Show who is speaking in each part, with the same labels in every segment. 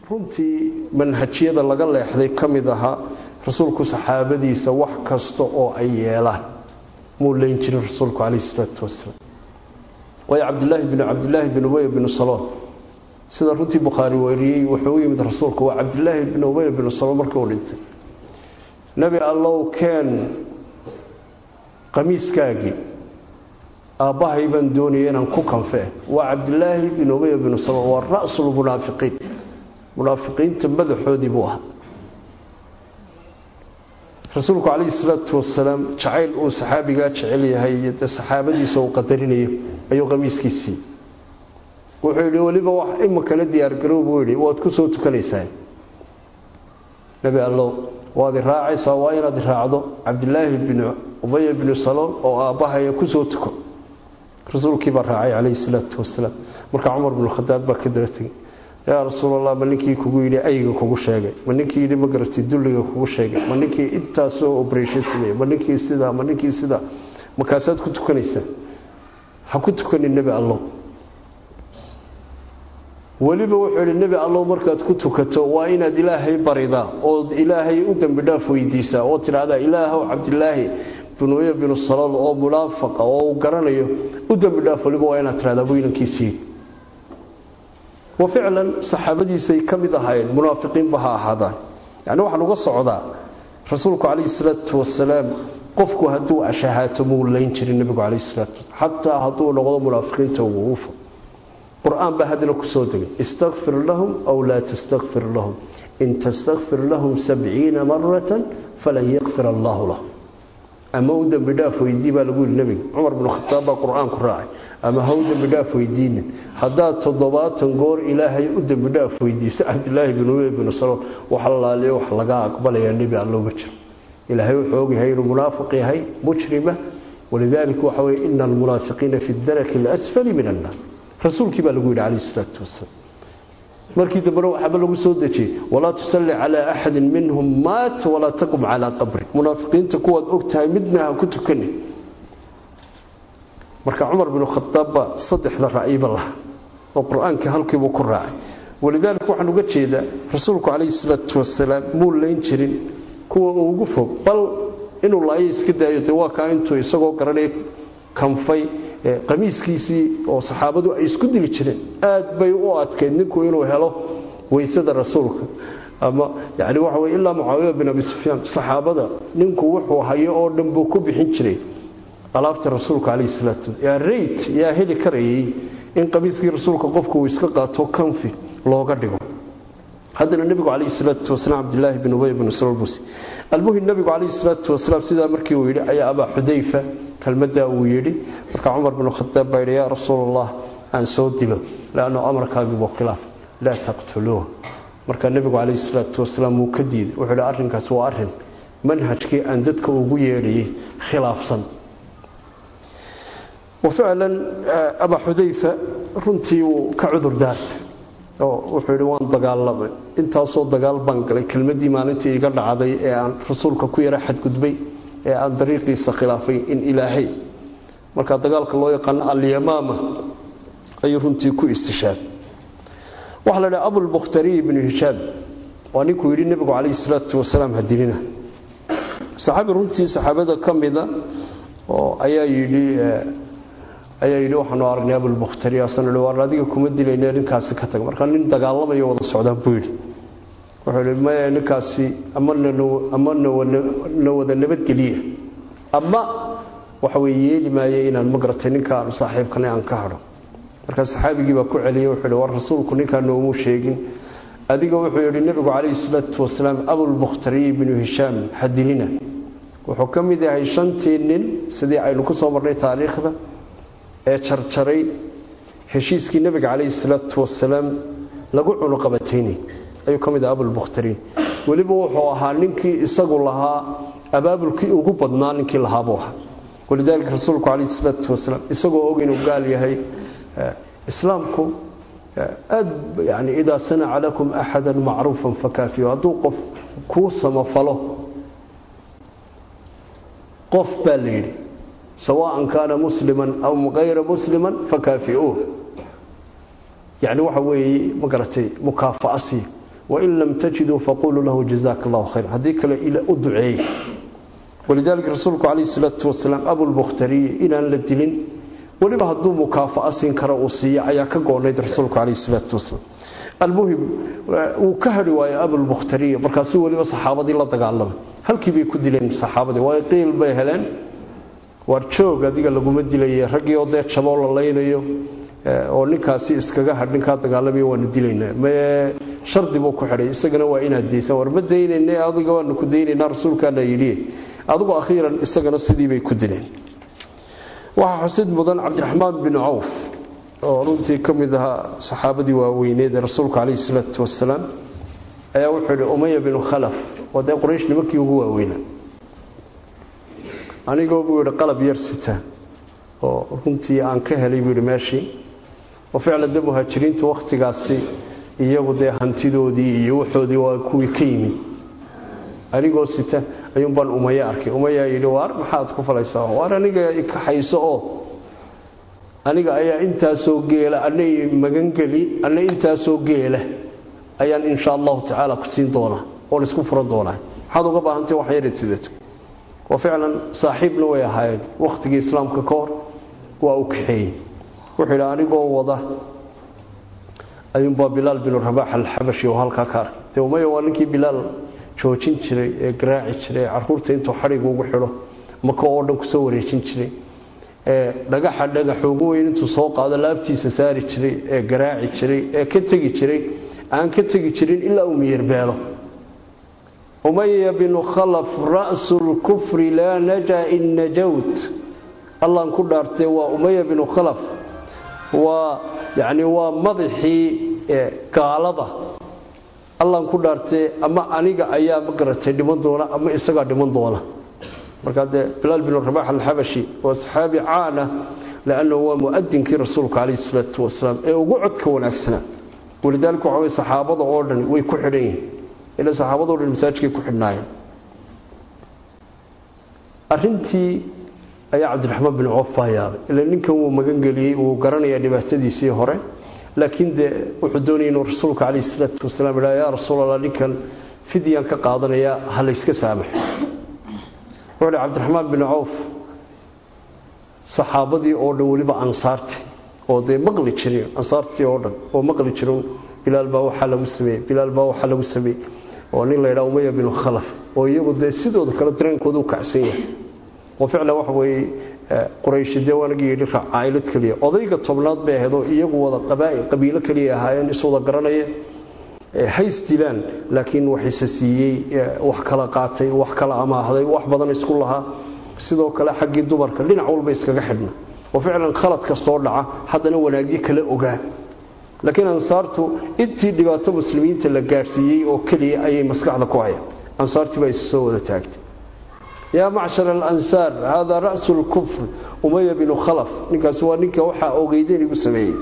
Speaker 1: runtii manhajyada laga leexday ka mid ahaa rasuulku saxaabadiisa wax kasta oo ay yeelaan muu leyn jirin rasuulku calayhi salaatu wasalaam waayo cabdilaahi binu cabdilaahi bin ubey binu saloon sida runtii bukhaari wariyey wuxuu u yimid rasuulku waa cabdilaahi bin ubey binu saloon markii uu dhintay nebi allow keen qamiiskaagii aabbahay baan doonaya inaan ku kanfee waa cabdilaahi bin ubey binu saloon waa ra'sulmunaafiqiin munaafiqiinta madaxoodii buu ahaa rasuulku calayhi salaatu wasalaam jacayl uu saxaabigaa jecel yahay iyo dee saxaabadiisa uu qadarinayo ayuu qamiiskiisii wuxuu yidhi weliba wax imakala diyaargarow buu yidhi waad ku soo tukanaysaa nebi allow waad i raacaysaa waa inaad i raacdo cabdilaahi binu ubaya binu saloon oo aabbahaya ku soo tuko rasuulkii baa raacay calayhi salaatu wasalaam markaa cumar binu khadaab baa ka daba tegey yaa rasuulallah ma ninkii kugu yidhi ayga kugu sheegay ma ninkii yidhi ma garatay dulliga kugu sheegay ma ninkii intaasoo obreshon sameeyey ma ninkii sidaa ma ninkii sidaa markaasaad ku tukanaysaa ha ku tukanin nebi allow weliba wuxuu yidhi nebi allow markaad ku tukato waa inaad ilaahay baridaa ood ilaahay u dembi dhaaf weydiisaa oo tidhaahdaa ilaahow cabdilaahi binuya binu salool oo munaafaqa oo uu garanayo u dembi dhaaf weliba waa inaad tidhahdaa weynankiisii wa ficlan saxaabadiisay ka mid ahaayeen munaafiqiinba ha ahaadaan yani waxaan uga socdaa rasuulku calayhi salaatu wasalaam qofku hadduu ashahaato muu layn jirin nebigu calayhi salaatu wasalaam xataa hadduu noqdo munaafiqiinta uguufa qur-aan baa haddana ku soo degay istakfir lahum aw laa tastakfir lahum in tastakfir lahum sabciina maratan falan yakfir allaahu lahum ama u dembi dhaaf weydii baa lagu yidhi nebiga cumar binu khataab baa qur-aan ku raacay ama ha u dembi dhaaf weydiinin haddaad toddobaatan goor ilaahay u dembi dhaaf weydiiso cabdilaahi bin ubey binu saloon wax allaaliyo wax laga aqbalayaa nebi allowma jiro ilaahay wuxuu ogyahay inuu munaafiq yahay mujrima walidaalika waxa weye ina almunaafiqiina fi daraki alasfali min annaar rasuulkii baa lagu yidhi calayhi salaatu wasalaam markii dambena waxaaba lagu soo dejiyey walaa tusalli calaa axadin minhum maat walaa taqum calaa qabri munaafiqiinta kuwaad og tahay midna ha ku tukani marka cumar binu khadaabba saddexda ra'yiba laha oo qur-aanka halkiibuu ku raacay walidaalika waxaan uga jeedaa rasuulku calayhi salaatu wasalaam muu layn jirin kuwa uu ugu fog bal inuu laayo iska daayo dee waa kaa intuu isagoo garanaya kanfay qamiiskiisii oo saxaabadu ay isku dili jireen aad bay u adkeyd ninku inuu helo weysada rasuulka ama yani waxa weye ilaa mucaawiya bin abi sufyaan saxaabada ninku wuxuu hayo oo dhan buu ku bixin jiray alaabta rasuulka calayhi salaatu yaa rayt yaa heli karayay in qamiiskii rasuulka qofku uu iska qaato kanfi looga dhigo haddana nebigu calayhi salaatu wasalaam cabdilaahi bin ubay bin salool buusi almuhim nebigu calayhi salaatu wasalaam sidaa markii uu yidhi ayaa abaa xudayfa kelmaddaa uu yidhi marka cumar bin khadaab baa yidhi yaa rasuul allah aan soo dilo leanno amarkaagii buu khilaaf laa taqtuluuh marka nebigu calayhi salaatu wasalaam wuu ka diiday wuxuu yidhi arrinkaas waa arrin manhajkii aan dadka ugu yeedhayay khilaafsan waficlan abaa xudayfa runtii wuu ka cudur daartay oo wuxuu yidhi waan dagaalamay intaasoo dagaal baan galay kelmaddii maalintii iga dhacday ee aan rasuulka ku yara xadgudbay ee aan dariiqiisa khilaafay in ilaahay marka dagaalka loo yaqaano alyamaama ayuu runtii ku istishaabay waxaa la dhaha abulbukhtariy ibnu hishaam waa ninkuu yidhi nebigu calayhi salaatu wasalaam hadilina saxaabi runtii saxaabada ka mida oo ayaa yidhi ayaa yidhi waxaanu aragnay abulbukhtari asan ihi waar adiga kuma dilayne ninkaasi ka tag markaa nin dagaalamayo wada socdaan buu yidhi wuxuu yidhi maya ninkaasi ama ama na wada nabadgeliya ama waxa weye yeeli maaye inaan ma garatay ninkaanu saaxiibkana aan ka hadho markaa saxaabigii baa ku celiyey wuxuu yidhi war rasuulku ninkaa noomuu sheegin adiga wuxuu yidhi nebigu calayhi salaatu wasalaam abulbukhtariy binu hishaam hadilina wuxuu ka mid yahay shantii nin sidii aynu ku soo marnay taariikhda ee jarjaray heshiiskii nebiga calayhi salaatu wasalaam lagu cunuqabataynay ayuu ka mid aha abulbukhtariin weliba wuxuu ahaa ninkii isagu lahaa abaabulkii ugu badnaa ninkii lahaabuu ahaa walidaalika rasuulku calayhi salaatu wasalaam isagoo og inuu gaal yahay islaamku aad yani idaa sanaca lakum axada macruufan fakaafiyo hadduu qof kuu samafalo qof baa la yidhi sawaan kaana musliman aw hayra musliman fakaafiuuh yani waxa weeye ma garatay mukaafaasi wain lam tajiduu faquluu lahu jazaaka allahu khayr haddii kale u duceey walidaalika rasuulku calayhi salaatu wasalaam abulbukhtariy inaan la dilin weliba hadduu mukaafa'a siin karo uu siiyo ayaa ka goonayd rasuulku calayhi salaatu wasalaam almuhim wuu ka hadhi waayo abulbukhtariya markaasuu weliba saxaabadii la dagaalamay halkii bay ku dileen saxaabadii waayo qiil bay heleen waar joog adiga laguma dilaye raggii oo dee jaboo la laynayo oo ninkaasi iskaga hadh ninkaa dagaalamayo waanu dilaynaa mee shardi buu ku xidhay isagana waa inaad daysan war ma daynayne adiga waanu ku daynaynaa rasuulkaana yidhi adigu akhiiran isagana sidii bay ku dileen waxaa xusid mudan cabdiraxmaan bin cawf oo runtii ka mid ahaa saxaabadii waaweyneed ee rasuulka calayhi salaatu wasalaam ayaa wuxuu yidhi umaya binu khalaf oo dee quraysh nimankii ugu waaweynaa anigoo buu yidhi qalab yar sita oo runtii aan ka helay buu yidhi meeshii oo ficlan de muhaajiriintu wakhtigaasi iyagu dee hantidoodii iyo waxoodii waa kuwii ka yimid anigoo sita ayuun baan umaya arkay umayaa yidhi waar maxaad ku falaysaa waar aniga ikaxayso oo aniga ayaa intaasoo geela ana magangeli ana intaasoo geela ayaan insha allahu tacaala ku siin doonaa oo laisku furan doonaa maxaad uga baahantay wax yareed sidato oo ficlan saaxiibna way ahaayeen wakhtigii islaamka ka hor waa u kaxeeyey wuxuu yidhi anigoo wada ayuunbaa bilaal binu rabaax alxabashi oo halkaa ka arkay dee umaya waa ninkii bilaal joojin jiray ee garaaci jiray ee caruurta intuu xadhiga ugu xidho maka oo dhan kusoo wareejin jiray ee dhagaxa dhagax ugu weyn intuu soo qaado laabtiisa saari jiray ee garaaci jiray ee ka tegi jiray aan ka tegi jirin ilaa uu miyirbeelo umaya binu khalaf ra'su lkufri laa najaa in najawt allaan ku dhaartee waa umaya binu khalaf waa yacni waa madaxii gaalada allaan ku dhaartee ama aniga ayaa ma garatay dhiman doona ama isagaa dhiman doona markaa dee bilaal binu rabax alxabashi waa saxaabi caana lannahu waa muadinkii rasuulka calayhi salaatu wasalaam ee ugu codka wanaagsanaa walidaalika waxa wey saxaabada oo dhan way ku xidhan yihiin ila saxaabado dhan masaajidkay ku xidhnaayeen arrintii ayaa cabdiraxmaan bin coof baa yaabay ila ninkan wuu magangeliyey wuu garanayaa dhibaatadiisii hore laakiin dee wuxuu doonayay inuu rasuulka calayhi salaatu wasalaam idhaa yaa rasuul allah ninkan fidyaan ka qaadanayaa ha layska saamaxo wuxuu hi cabdiraxmaan bin cawf saxaabadii oo dhan weliba ansaarti oo dee maqli jirin ansaartii oo dhan oo maqli jirin bilaal baa waxaa lagu sameeyey bilaal baa waxaa lagu sameeyey oo nin la yidhaha umaya binu khalaf oo iyagu dee sidooda kale dareenkooda u kacsan yahay oo ficlan waxa weeye qurayshi dee waanagii yidhi caa'ilad keliya odayga tobnaad bay ahayd oo iyagu wada qabiilo keliya ahaayeen iswada garanaya hays dilaan laakiin waxise siiyey wax kala qaatay wax kala amaahday wax badan isku lahaa sidoo kale xaggii dumarka dhinac walba iskaga xidhna oo ficlan khalad kastoo dhaca haddana wanaagyo kala ogaa laakiin ansaartu intii dhibaato muslimiinta la gaadhsiiyey oo keliya ayay maskaxda ku hayaan ansaartii baa is soo wada taagtay yaa macshar alansaar haadaa ra'su lkufr umaya binu khalaf ninkaasi waa ninka waxaa ogeydeen igu sameeyey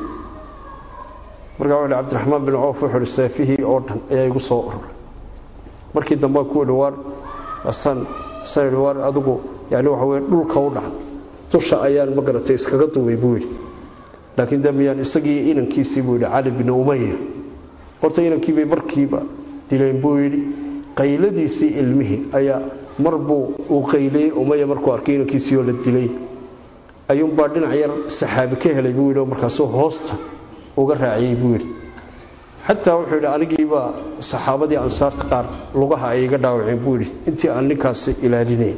Speaker 1: markaa wuxu cabdiraxmaan bin coof wuxuu hi seefihii oo dhan ayaa igu soo ururay markii dambe ku idhi waar asaan asaan idhi waar adigu yani waxa weye dhulka u dhac dusha ayaan ma garatay iskaga duubay buu yidhi laakiin de miyaan isagii inankiisii buu yidhi cali bin umaya horta inankiibay markiiba dileen buu yidhi qayladiisii ilmihii ayaa mar buu uu qayliyey umaya markuu arkay inankiisii oo la dilay ayuunbaa dhinac yar saxaabi ka helay buu yidhi oo markaasuu hoosta uga raaciyey buu yidhi xataa wuxuu yidhi anigiibaa saxaabadii ansaarta qaar lugaha ay iga dhaawaceen buu yidhi intii aan ninkaasi ilaalinay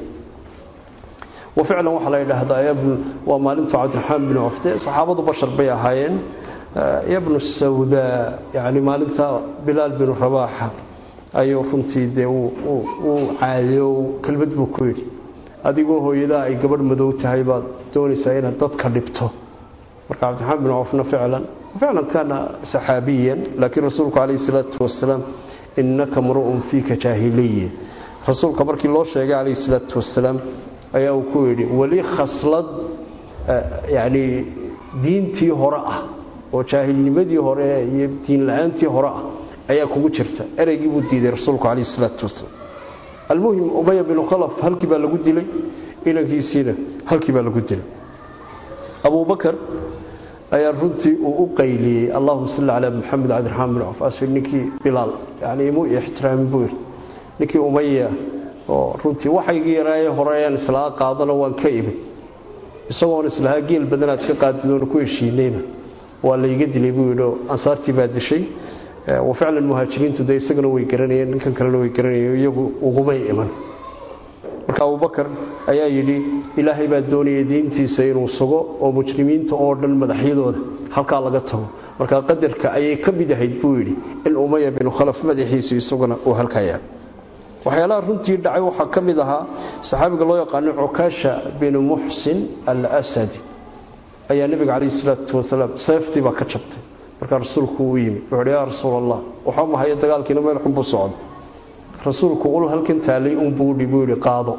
Speaker 1: wa ficlan waxaa la yidhaahdaa waa maalintu cabdiraxmaan bin cofde saxaabadu bashar bay ahaayeen yabnu sawdaa yani maalinta bilaal binu rabaaxa ayuu runtii dee uu caadiyo kelmad buu ku yidhi adigoo hooyadaa ay gabadh madow tahay baad doonaysaa inaad dadka dhibto marka cabdiraxmaan bin cofna ficlan ficlan kaana saxaabiyan laakiin rasuulku calayhi salaatu wasalaam innaka mru'un fiika jaahiliya rasuulka markii loo sheegay calayhi salaatu wasalaam ayaa uu ku yidhi weli khaslad yani diintii hore ah oo jaahilnimadii hore iyo diin la-aantii hore ah ayaa kugu jirta ereygii buu diiday rasuulku calayhi salaatu wasalaam almuhim umaya binu khalaf halkii baa lagu dilay inankiisiina halkii baa lagu dilay abubakar ayaa runtii uu u qayliyey allahuma salli calaa maxamed cabdiraxmaan bin cawf asir ninkii bilaal yani imuu ixtiraami buu yidhi ninkii umaya oo runtii waxaygii yaraaye hore ayaan islaa qaadano waan ka imid isagoon islahaa geel badanaad ka qaadidoona ku heshiinayna waa layga dilay buu yidhi oo ansaartii baa dishay wa ficlan muhaajiriintu dee isagana way garanayeen ninkan kalena way garanayeen iyagu ugumay iman marka abubakar ayaa yidhi ilaahay baa doonaya diintiisa inuu sugo oo mujrimiinta oo dhan madaxyadooda halkaa laga tago marka qadarka ayay ka mid ahayd buu yidhi in umaya binu khalaf madaxiisu isaguna uu halkaa yaal waxyaalaha runtii dhacay waxaa ka mid ahaa saxaabiga loo yaqaano cukaasha binu muxsin al-asadi ayaa nebiga calayhi salaatu wasalaam seeftii baa ka jabtay markaa rasuulku uu yimi wuxuu hi yaa rasuul allah waxaa mahayo dagaalkiina meel xun buu socda rasuulku ul halkan taalay unbuudhi buu yidhi qaado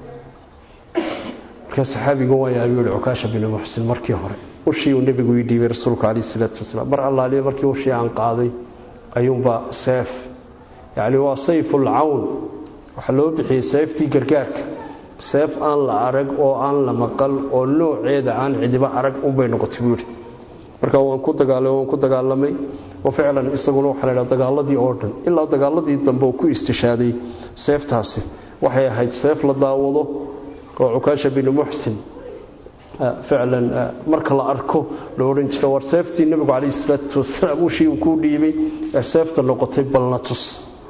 Speaker 1: markaa saxaabiga waa yaabay yidhi cukaasha binu muxsin markii hore ushii uu nebigu ii dhiibay rasuulku calayhi salaatu wasalaam mar allaaliya markii ushii aan qaaday ayuunbaa seef yacni waa sayful cawn waxaa loo bixiyey seeftii gargaarka seef aan la arag oo aan la maqal oo nooceeda aan cidiba arag unbay noqotay buu yidhi marka waan ku dagaalamay waan ku dagaalamay oo ficlan isaguna waxaa la yidhaha dagaaladii oo dhan ilaa dagaaladii dambe uu ku istishaaday seeftaasi waxay ahayd seef la daawado oo cukaasha binu muxsin ficlan marka la arko la odhan jira war seeftii nebigu calayhi salaatu wasalaam ushii uu kuu dhiibay ee seefta noqotay balna tus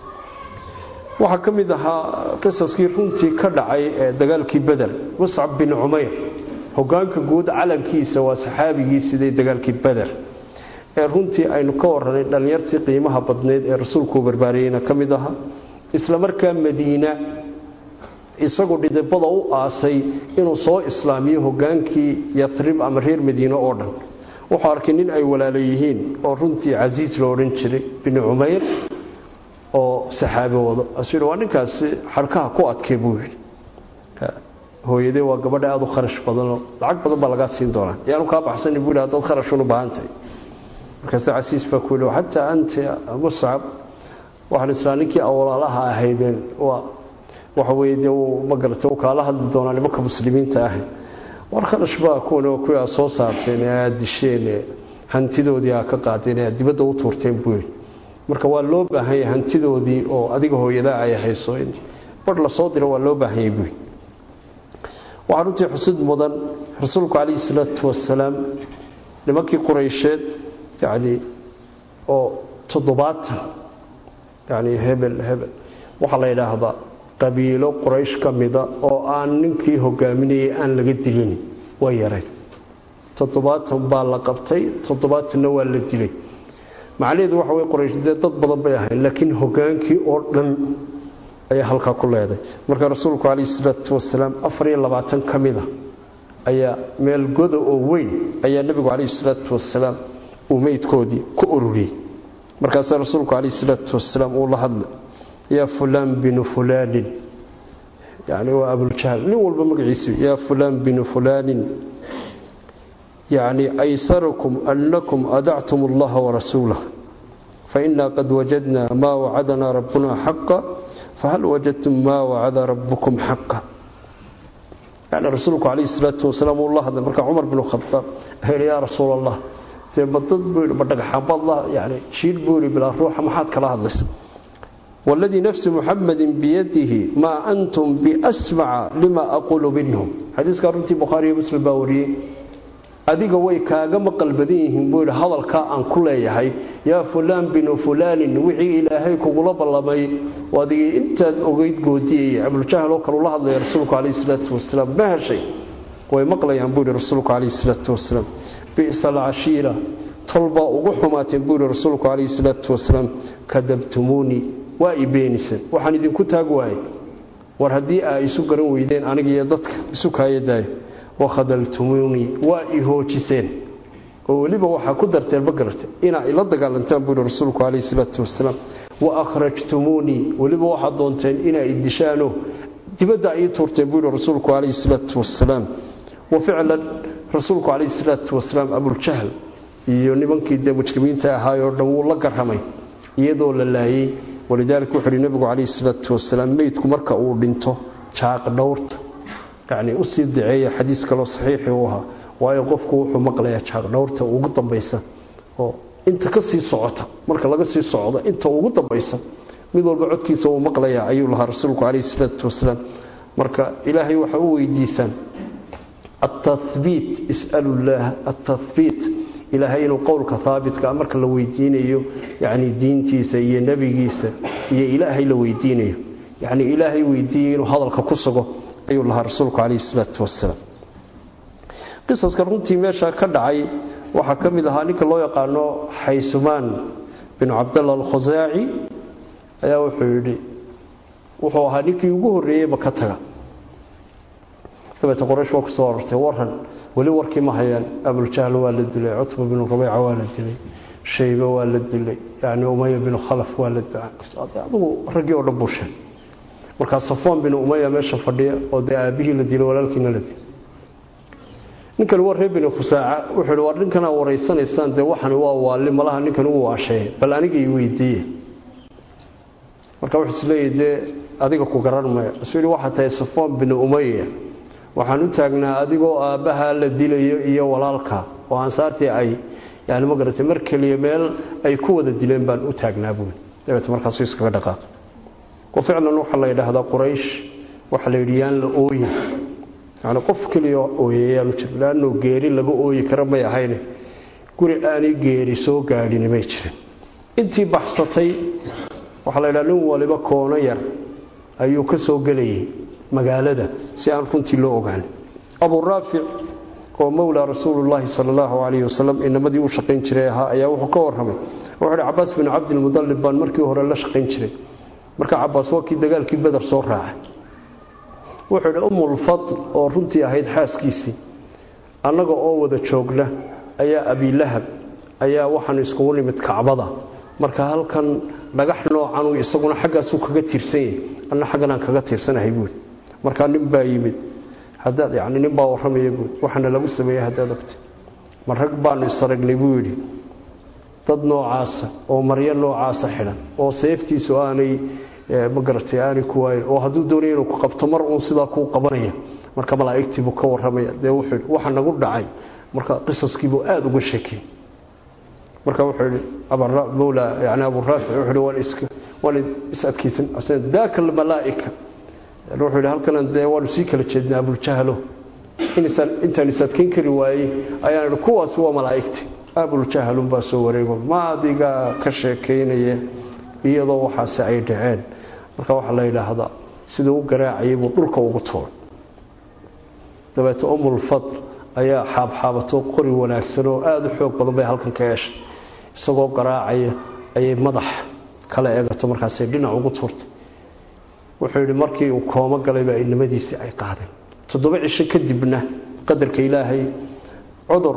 Speaker 1: waxaa ka mid ahaa qisaskii runtii ka dhacay ee dagaalkii beder muscab bin cumayr hogaanka guud calankiisa waa saxaabigii siday dagaalkii beder ee runtii aynu ka waranay dhallinyartii qiimaha badneyd ee rasuulkuu barbaariyeyna ka mid ahaa isla markaa madiina isagu dhidibada u aasay inuu soo islaamiyo hogaankii yarib ama reer madiine oo dhan wuxuu arkay nin ay walaala yihiin oo runtii casiis la odhan jiray binu cumayr oo saxaabi wado asuu waa ninkaasi xarkaha ku adkay buu yidhi hooyadee waa gabadha aada u kharash badanoo lacag badan baa lagaa siin doonaa yaanu kaa baxsani buu yidhi haddaad kharashun u baahantahay markaase casiis baa ku yidhi xataa anta muscab waxaan islaa ninkii awalaalaha ahaydeen waa waxa weye dee uu ma garatay uu kaala hadli doonaa nimanka muslimiinta ah war kharash baa kuwan kuwii aad soo saarteen ee aad disheen ee hantidoodii aad ka qaadeen ee aad dibadda u tuurteen buu yidhi marka waa loo baahan yahay hantidoodii oo adiga hooyadaa ay hayso in bar la soo diro waa loo baahan yahay buy waxaa runtii xusid mudan rasuulku calayhi salaatu wasalaam nimankii quraysheed yacni oo toddobaatan yacni hebel hebel waxaa la yidhaahdaa qabiilo quraysh ka mida oo aan ninkii hogaaminayay aan laga dilin waa yaray toddobaatan baa la qabtay toddobaatanna waa la dilay macnaheedu waxa wey qoraysh dee dad badan bay ahayn laakiin hogaankii oo dhan ayaa halkaa ku leeday marka rasuulku calayhi salaatu wasalaam afar iyo labaatan ka mida ayaa meel goda oo weyn ayaa nebigu calayhi salaatu wasalaam uu meydkoodii ku ururiyey markaasaa rasuulku calayhi salaatu wasalaam uu la hadlay yaa fulaan binu fulaanin yani waa abuljahl nin walba magaciisi yaa fulaan binu fulaanin يعني أيسركم أنكم أدعتم الله ورسوله فإنا قد وجدنا ما وعدنا ربنا حقا فهل وجدتم ما وعد ربكم حقا يعني رسولك عليه الصلاة والسلام الله هذا مركع عمر بن الخطاب هل يا رسول الله تبضد بوري بدك حب الله يعني شيل بوري بلا روح ما حد كلا هذا والذي نفس محمد بيده ما أنتم بأسمع لما أقول منهم حديث قرنتي بخاري ومسلم باوريه adiga way kaaga maqal badan yihiin buu yidhi hadalkaa aan ku leeyahay yaa fulaan binu fulaanin wixii ilaahay kugula ballamay adigii intaad ogeyd goodiyaya abuljahl oo kale ula hadlaya rasuulku calayhi salaatu wasalaam ma heshay way maqlayaan buu yidhi rasuulku calayhi salaatu wasalaam bi'sa alcashiira tolbaa ugu xumaateen buu yidhi rasuulku calayhi salaatu wasalaam kadabtumuunii waa i beeniseen waxaan idinku taag waayey war haddii aa isu garan weydeen aniga iyo dadka isu kaayadaayo wakhadaltumuunii waa i hoojiseen oo weliba waxaa ku darteen ma garate inaa ila dagaalantaan buu yihi rasuulku calayhi salaatu wasalaam wa akhrajtumuunii weliba waxaad doonteen inaa i dishaano dibadda ii tuurteen buu yihi rasuulku calayhi salaatu wasalaam wa ficlan rasuulku calayhi salaatu wasalaam abuljahl iyo nimankii dee mujrimiinta ahaayoo dhan wuu la garramay iyadoo la laayey walidaalika wuxuu uhi nebigu calayhi salaatu wasalaam meydku marka uu dhinto jaaq dhowrta yani usii daceeya xadiis kaloo saxiixi u ahaa waayo qofku wuxuu maqlayaa jaagdhowrta ugu dambaysa oo inta ka sii socota marka laga sii socdo inta ugu dambaysa mid walba codkiisa uu maqlayaa ayuu lahaa rasuulku calayhi salaatu wasalaam marka ilaahay waxa u weydiisaan التثبيت اسألوا الله التثبيت إلهي إنه قولك ثابت كأمرك لو يدينيه يعني دينتيسا هي نبييسا هي إلهي لو يدينيه يعني إلهي ويدينه هذا الكقصة أي الله رسولك عليه الصلاة والسلام قصص كرنتي ماشا كدعي وحكم لها نك الله يقانو حيسمان بن عبد الله الخزاعي ayaa wuxuu yidhi wuxuu ahaa ninkii ugu horreeyey makataga dabeete qoraysh waa ku soo arortay waran weli warkii ma hayaan abuljahl waa la dilay cutba binu rubayca waa la dilay shaybe waa la dilay yani umaya binu khalaf waa la dilay adigu raggii oo dhan buu sheegay markaa safwan binu umaya meesha fadhiya oo dee aabihii la dilay walaalkiina la dilay ninkani waa reer binu khusaaca wuxuu yidhi war ninkanaa waraysanaysaan dee waxani waa waalli malaha ninkan uu waasheeye bal aniga i weydiiye marka wuxuu isleeyahay dee adiga ku garan maya isuu yidhi waxaa tahay safwan binu umaya waxaan u taagnaa adigoo aabbaha la dilayo iyo walaalka oo ansaartii ay yani ma garatay mar keliya meel ay ku wada dileen baan u taagnaa buuli dabeete markaasuu iskaga dhaqaaqay wa ficlan waxaa la yidhaahdaa quraysh waxaa la yidhi yaan la ooyin yani qof keliya ooyayaanu jir laannuu geeri laga ooyi kara may ahayne guri aanay geeri soo gaadhini may jirin intii baxsatay waxaa la yidhaha nin waliba koono yar ayuu ka soo gelayay magaalada si aan runtii loo ogaan abu raafic oo mowlaa rasuulullaahi sala allahu calayhi wasalam inamadii u shaqayn jiray ahaa ayaa wuxuu ka warramay wuxuu hi cabaas bin cabdilmudallib baan markii hore la shaqayn jiray marka cabaas waa kii dagaalkii beder soo raacay wuxuu idhi umulfadl oo runtii ahayd xaaskiisii annaga oo wada joogna ayaa abilahab ayaa waxaan iskugu nimid kacbada marka halkan dhagax noocanuu isaguna xaggaasuu kaga tiirsan yahay anna xagganaan kaga tiirsanahay buuli markaa nin baa yimid hadaad yani nin baa warramaya buuli waxaana lagu sameeyey haddaad ogtay ma rag baanu isaragnay buu yidhi dad noocaasa oo maryo noocaasa xidhan oo seeftiisu aanay ma garatay aanay ku waayin oo hadduu doonaya inuu ku qabto mar uun sidaa kuu qabanaya marka malaa'igtii buu ka warramaya dee wuxuu yidhi waxa nagu dhacay marka qisaskiibuu aada uga sheekiyey marka wuxuu yidhi mawla yani abu raafic wuxuu yidhi waan iska waan is adkaysan daaka almalaa'ika wuxuu yidhi halkanan dee waanu sii kala jeednaa abuljahlo intaan is adkayn kari waayey ayaan idhi kuwaasi waa malaa'igti abuljahlunbaa soo wareego ma adiga ka sheekaynaya iyadoo waxaasi ay dhaceen marka waxaa la yidhaahdaa siduu u garaacayay buu dhulka ugu tuuray dabeete umulfadl ayaa xaabxaabato qori wanaagsan oo aada u xoog badan bay halkan ka yeeshay isagoo garaacaya ayay madax kala eegato markaasay dhinac ugu tuurtay wuxuu yidhi markii uu koomo galayba inimadiisii ay qaadeen toddoba cisho kadibna qadarka ilaahay cudur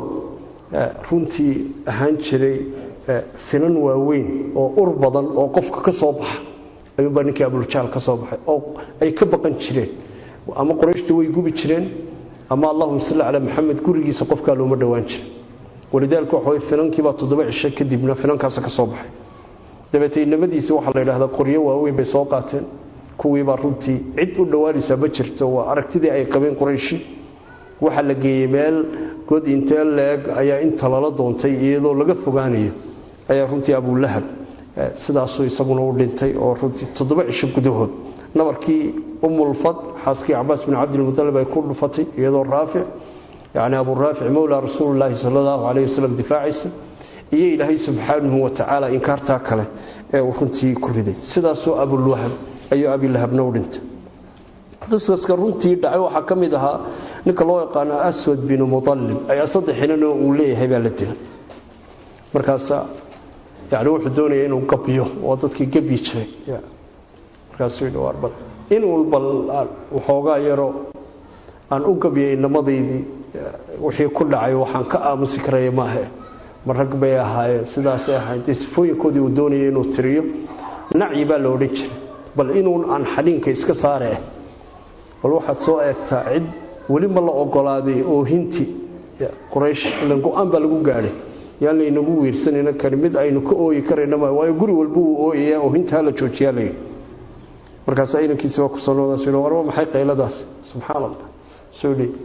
Speaker 1: runtii ahaan jiray finan waaweyn oo ur badan oo qofka ka soo baxa ayuunbaa ninkii abuljahl ka soo baxay oo ay ka baqan jireen ama qorayshta way gubi jireen ama allahuma salli calaa maxamed gurigiisa qofkaa looma dhowaan jiray walidaalika waxa way finankiibaa toddoba cisho kadibna finankaasa ka soo baxay dabeete inamadiisi waxaa la yidhahdaa qoryo waaweyn bay soo qaateen kuwiibaa runtii cid u dhowaanaysaa ma jirto waa aragtidii ay qabeen qurayshi waxaa la geeyey meel god intee leeg ayaa inta lala doontay iyadoo laga fogaanayo ayaa runtii abulahab sidaasuu isaguna u dhintay oo runtii toddoba cisho gudahood nabarkii umulfad xaaskii cabaas bin cabdilmudalib ay ku dhufatay iyadoo raafic yani abu raafic mowlaa rasuulilaahi sal allahu calayh wasalam difaacaysa iyo ilaahay subxaanahu watacaala inkaartaa kale ee uu runtii ku riday sidaasoo abulwahab ayuu abilahabna u dhintay qisaska runtii dhacay waxaa ka mid ahaa ninka loo yaqaano aswad binu muallib ayaa saddex inanoo uu leeyahay baa la dilay markaasa yani wuxuu doonaya inuu gabyo oo dadkii gebyi jiray markaasuu yidhi waar bal in walbal waxoogaa yaroo aan u gabyay inamadaydii wixii ku dhacay waxaan ka aamusi karaya maahe ma rag bay ahaayeen sidaasay ahayn dee sifooyinkoodii uu doonaya inuu tiriyo nacyi baa la odhan jiray bal inuun aan xadhiinka iska saaree bal waxaad soo eegtaa cid weli ma la ogolaaday oohinti quraysh ilan go-aan baa lagu gaadhay yaan laynagu wiirsanayna kani mid aynu ka ooyi karayna ma waayo guri walba uu ooyayaa oohinta hala joojiyaa layidhi markaasaa inankiisi waa ku sanoodaasu warba maxay qayladaas subxaan allah soo dhi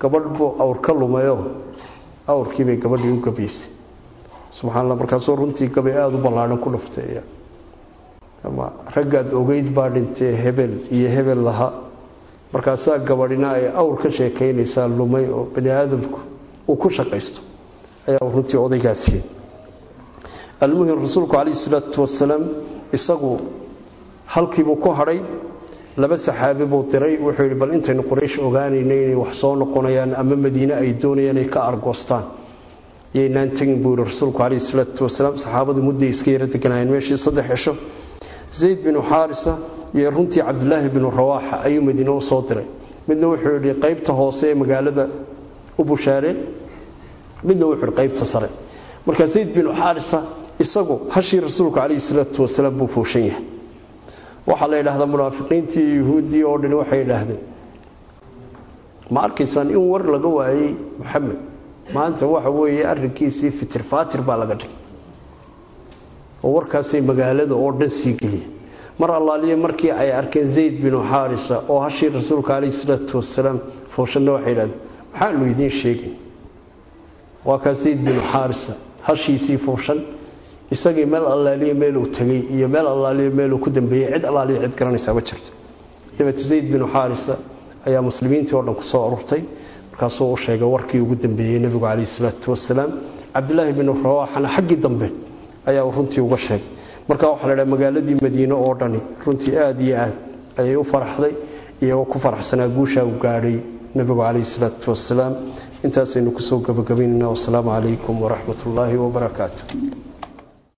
Speaker 1: gabadh buu awr ka lumayo awrkiibay gabadhii u gabaysay subxaa alla markaasoo runtii gabay aada u ballaadhan ku dhufteeya ama raggaad ogeyd baa dhintee hebel iyo hebel laha markaasaa gabadhina ay awr ka sheekaynaysaa lumay oo bani aadamku uu ku shaqaysto ayaa runtii odaygaasiiyey almuhim rasuulku calayhi salaatu wasalaam isagu halkiibuu ku hadhay laba saxaabi buu diray wuxuu yidhi bal intaynu quraysh ogaanayna inay wax soo noqonayaan ama madiine ay doonayaan inay ka argoostaan yaynaan tegin buu yidhi rasuulku calayhi salaatu wasalaam saxaabadu mudday iska yaro deganaayeen meeshii saddex cisho zayd binu xaarisa iyo runtii cabdilaahi binu rawaaxa ayuu madiine u soo diray midna wuxuu yidhi qaybta hoose ee magaalada u bushaareen midna wuxuu yidhi qaybta sare marka zayd binu xaarisa isagu hashii rasuulku calayhi salaatu wasalaam buu fooshan yahay waxaa la yidhaahdaa munaafiqiintii iyo yuhuuddii oo dhani waxay yidhaahdeen ma arkaysaan in war laga waayey moxamed maanta waxa weeye arrinkiisii fitir faatir baa laga dhigay oo warkaasay magaalada oo dhan sii geliyeen mar allaaliye markii ay arkeen zayd binu xaarisa oo hashii rasuulka calayhi salaatu wasalaam fooshanna waxay yidhahdeen maxaanu idiin sheegay waa kaa zayd binu xaarisa hashiisii fooshan isagii meel allaaliye meeluu tegey iyo meel allaaliye meeluu ku dambeeyey cid allaaliye cid garanaysaa ma jirto dabeete zayd binu xaarisa ayaa muslimiintii oo dhan ku soo ururtay markaasuu u sheegay warkii ugu dambeeyey nebigu calayhi salaatu wasalaam cabdilaahi binu rawaaxana xaggii dambe ayaa uu runtii uga sheegay marka waxaa la dhaha magaaladii madiine oo dhani runtii aada iyo aad ayay u faraxday iyagoo ku faraxsanaa guushaa u gaadhay nebigu calayhi salaatu wasalaam intaasaynu kusoo gabagabaynayna wasalaamu calaykum waraxmat ullaahi wabarakaatu